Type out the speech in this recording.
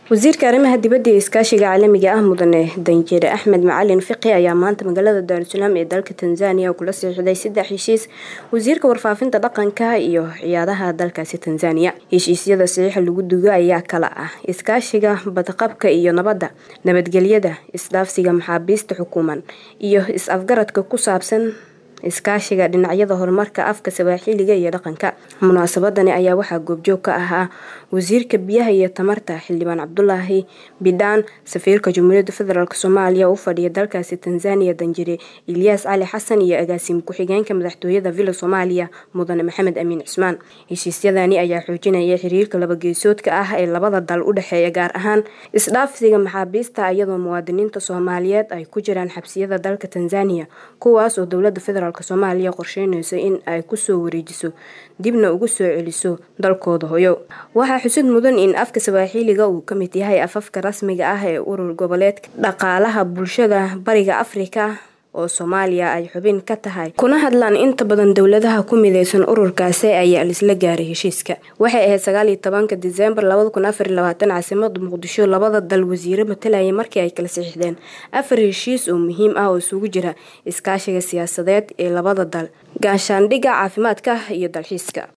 wasiirka arrimaha dibadda iyo iskaashiga caalamiga ah mudane danjire axmed macalin fiqi ayaa maanta magaalada daarusalaam ee dalka tanzania kula saxiixday saddex heshiis wasiirka warfaafinta dhaqanka iyo ciyaadaha dalkaasi tanzania heshiisyada saxiixa lagu dugo ayaa kala ah iskaashiga badqabka iyo nabadda nabadgelyada isdhaafsiga maxaabiista xukuuman iyo is-afgaradka ku saabsan iskaashiga dhinacyada horumarka afka sawaaxiliga iyo dhaqanka munaasabadani ayaa waxaa goobjoog ka ahaa wasiirka biyaha iyo tamarta xildhibaan cabdulaahi bidhaan safiirka jamhuuriyadda federaalk soomaaliya u fadhiya dalkaasi tanzania danjire ilyaas cali xasan iyo agaasiim ku-xigeenka madaxtooyada villa soomaaliya mudane maxamed amiin cismaan heshiisyadani ayaa xoojinaya xiriirka labageesoodka ah ee labada dal u dhexeeya gaar ahaan isdhaafsiga maxaabiista iyadoo muwaadiniinta soomaaliyeed ay ku jiraan xabsiyada dalka tanzania kuwaas oo dowlada federaalk soomaaliya qorsheynayso in ay kusoo wareejiso dibna ugu soo celiso dalkooda hoyo waxaa xusid mudan in afka sawaaxiliga uu ka mid yahay afafka rasmiga ah ee urur goboleedka dhaqaalaha bulshada bariga afrika oo soomaaliya ay xubin ka tahay kuna hadlaan inta badan dowladaha ku mideysan ururkaasi ayaa lisla gaaray heshiiska waxay ahayd sagaal iyo tobanka diseembar labada kun afar iyo labaatan caasimada muqdisho labada dal wasiiro matalayay markii ay kala saxiixdeen afar heshiis oo muhiim ah oo isugu jira iskaashiga siyaasadeed ee labada dal gaashaandhigga caafimaadka iyo dalxiiska